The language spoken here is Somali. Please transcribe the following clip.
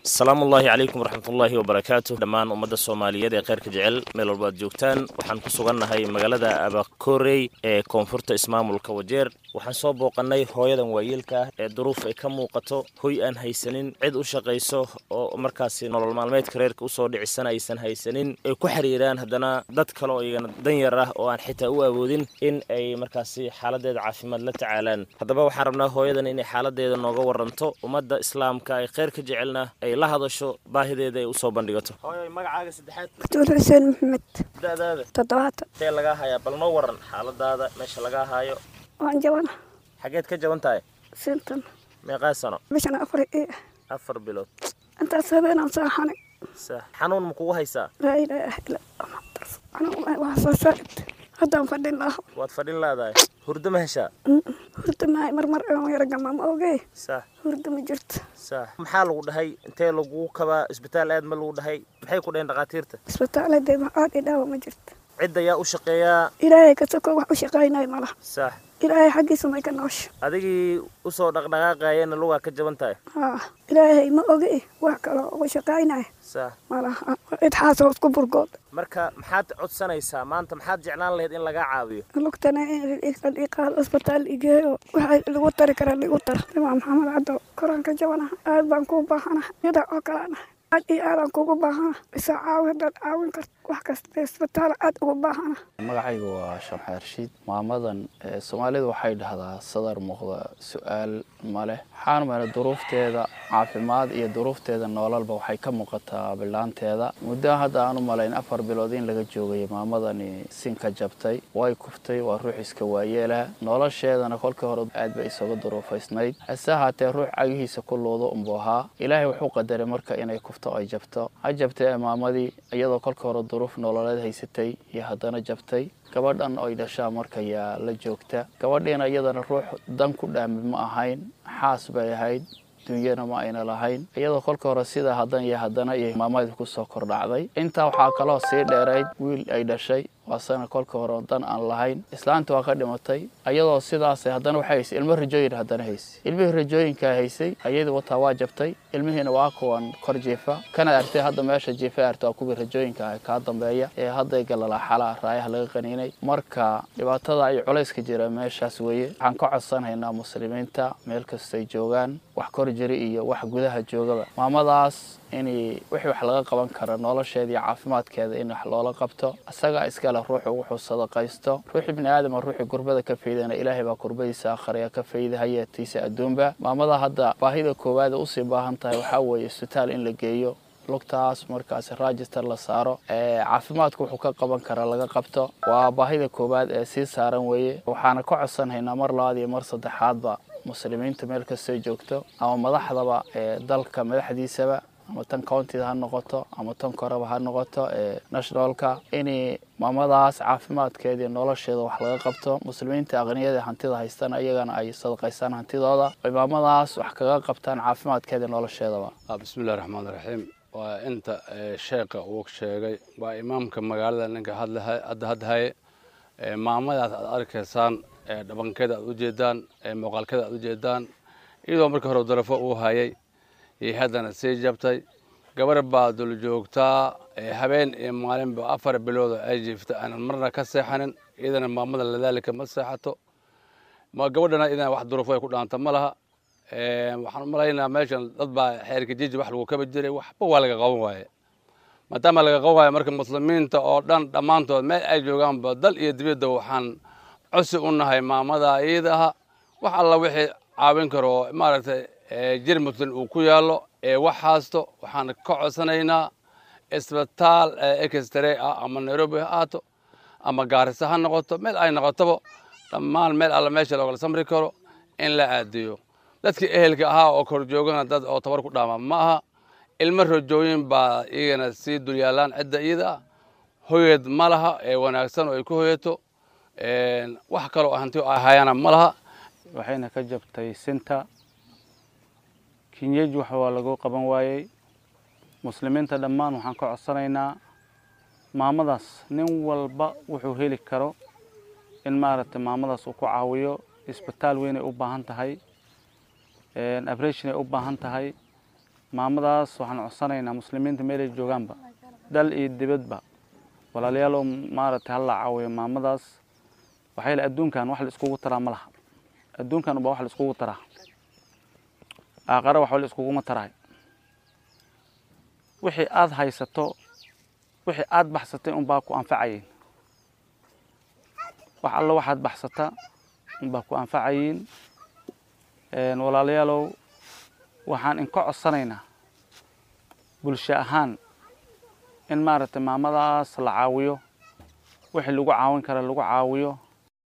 asalaamu ullaahi calaykum waraxmatullaahi wabarakaatu dhammaan ummadda soomaaliyeed ee kheyrka jecel meel walba ad joogtaan waxaan ku sugannahay magaalada abakorey ee koonfurta ismaamulka wajeer waxaan soo booqannay hooyadan waayeelka ah ee duruuf ay ka muuqato hoy aan haysanin cid u shaqayso oo markaasi nolol maalmeedka reerka usoo dhicisana aysan haysanin ay ku xiriiraan haddana dad kale oo iyagana danyar ah oo aan xitaa u awoodin in ay markaasi xaaladeeda caafimaad la tacaalaan haddaba waxaan rabnaa hooyadan inay xaaladeeda nooga waranto ummadda islaamka ay kheyrka jecelna ay la hadasho baahideeda ay usoo bandhigato hooyo magacaaga saddexaad abduul xuseen maxamed da'daada toddobaatan intee lagaa hayaa bal noo waran xaaladaada meesha lagaa haayo waan jabana xageed ka jaban tahay sintan meeqaa sano bishan afar ii ah afar bilood intaas habeenaan saaxanay sax xanuun ma kugu haysaa laa ilaaha illa allah waa soo saa'id haddaan fadhin laha waad fadhin laadahay hurdo ma heshaa hurda mahay marmar aan yaragama ma ogey sax hurda ma jirto sax maxaa lagu dhahay intee lagu kabaa isbitaal aad ma lagu dhahay maxay ku dhaheen dhakhaatiirta isbitaaladee maxaad idhaawa ma jirto cidda yaa u shaqeeyaa ilaahay ka soko wax u shaqaynayo malaha sax ilaahay xaggiisa may ka noosha adigii usoo dhaqdhaqaaqayana lugaa ka jaban tahay haa ilaahay ma ogi wax kaloo uga shaqaynayo sax malaha cid xaasoo isku burgood marka maxaad codsanaysaa maanta maxaad jeclaan lahayd in lagaa caawiyo lugtana iqaado isbitaal igeeyo waxaa lagu tari karaa lagu tara imaam maxamed caddo koraan ka jabanaha aad baan kuu baahanaha yada oo kalena aad iyo aadaan kugu baahana isa caawi haddaad caawin karto wax kasta isbitaal aad ugu baahana magacaygu waa shamxaar rashiid maamadan soomaalidu waxay dhahdaa sadar muuqda su-aal ma leh waxaan mara duruufteeda caafimaad iyo duruufteeda nololba waxay ka muuqataa bilaanteeda muddo hadda aan u malayn afar bilood in laga joogay maamadani sinka jabtay way kuftay waa ruux iska waayeela nolosheedana kolkii hore aad bay isaga duruufaysnayd hase ahaatee ruux cagihiisa ku luudo unbuu ahaa ilaahay wuxuu qadaray marka inay kufto ay jabto ha jabtee maamadii iyadoo kolkii hore duruuf nololeed haysatay iyo haddana jabtay gabadhan oy dhashaa markayaa la joogta gabadhiina iyadana ruux dan ku dhaami ma ahayn xaas bay ahayd dunyana ma ayna lahayn iyadoo kolka hore sidaa hadan iyo haddana iyo maamadii kusoo kordhacday intaa waxaa kaloo sii dheerayd wiil ay dhashay waasana kolka hore dan aan lahayn islaanta waa ka dhimatay iyadoo sidaas haddana waxay haysay ilmo rajooyin haddana haysay ilmihii rajooyinkaa haysay ayadii wataa waa jabtay ilmihiina waa kuwan kor jiifa kana artay hadda meesha jiifa arta waa kuwii rajooyinka ah kaa dambeeya ee hadday galalaa xalaa raayaha laga qaniinay marka dhibaatada ay culayska jira meeshaas weeye waxaan ka codsanaynaa muslimiinta meel kastay joogaan wax kor jiri iyo wax gudaha joogaba maamadaas in wixii wax laga qaban kara nolosheeda iyo caafimaadkeeda in wax loola qabto isagaa iskale ruuxu wuxuu sadaqaysto ruuxii bini aadama ruuxii kurbada ka faydana ilaahay baa kurbadiisa akhriya ka fayda hayeetiisa adduunba maamada hadda baahida koowaada usii baahan tahay waxaa weeye isbitaal in la geeyo lugtaas markaas register la saaro caafimaadku wuxuu ka qaban karaa laga qabto waa baahida koowaad ee sii saaran weeye waxaana ka codsanhaynaa mar labaad iyo mar saddexaadba muslimiinta meel kastay joogto ama madaxdaba ee dalka madaxdiisaba ama tan countyda ha noqoto ama tan koreba ha noqoto ee nationalka in maamadaas caafimaadkeeda iyo nolosheeda wax laga qabto muslimiinta aqniyada hantida haystana iyagana ay sadaqaystaan hantidooda ay maamadaas wax kaga qabtaan caafimaadkeeda iyo nolosheedaba bismillahi raxmaan raxiim waa inta sheekha uu sheegay waa imaamka magaalada ninka hadda hadhaye maamadaas aad arkaysaan dhabankeeda aad ujeedaan muuqaalkeeda aad ujeedaan iyadoo markii hore darafo uu hayay iyo haddana sii jabtay gabar baa dul joogtaa habeen iyo maalinba afar biloodo ay jiifta aanan marna ka seexanin iyadana maamada ladaalika ma seexato gabadhana iyadana wax duruufo ay ku dhaanta ma laha waxaan umalaynaa meeshan dad baa xeerka jiji wax lagu kaba jiray waxba waa laga qaban waaye maadaama laga qaban waaye marka muslimiinta oo dhan dhammaantood meel ay joogaanba dal iyo dibadda waxaan cosi u nahay maamada iyada aha wax alla wixii caawin karo oo maaragtay jir muslim uu ku yaallo ee wax haasto waxaan ka codsanaynaa isbitaal extre ah ama nairobi ha ahaato ama gaarisa ha noqoto meel ay noqotoba dhammaan meel alla meesha loogala samri karo in la aadiyo dadkii ehelka ahaa oo kor joogana dad oo tabar ku dhaama ma aha ilmo rajooyin baa iyagana sii dulyaalaan cidda iyada ah hoyad ma laha ee wanaagsan oo ay ku hoyato wax kaloo hanti ahayana ma laha waxayna ka jabtay sinta kinyeji wax waa lagu qaban waayey muslimiinta dhammaan waxaan ka codsanaynaa maamadaas nin walba wuxuu heli karo in maaragtay maamadaas uu ku caawiyo isbitaal weynay u baahan tahay abreshin ay u baahan tahay maamadaas waxaan codsanaynaa muslimiinta meelay joogaanba dal iyo dibadba walaalayaalow maaragtay hala caawiyo maamadaas waxaa yeele adduunkan wax la iskugu taraa ma laha adduunkan ubaa wax la iskugu taraa aaqare waxba la iskuguma taraay wixii aada haysato wixii aada baxsatay unbaa ku anfacayiin wax allo waxaad baxsata unbaa ku anfacayiin walaalayaalow waxaan inka codsanaynaa bulsho ahaan in maaragtay maamadaas la caawiyo wixii lagu caawin kara lagu caawiyo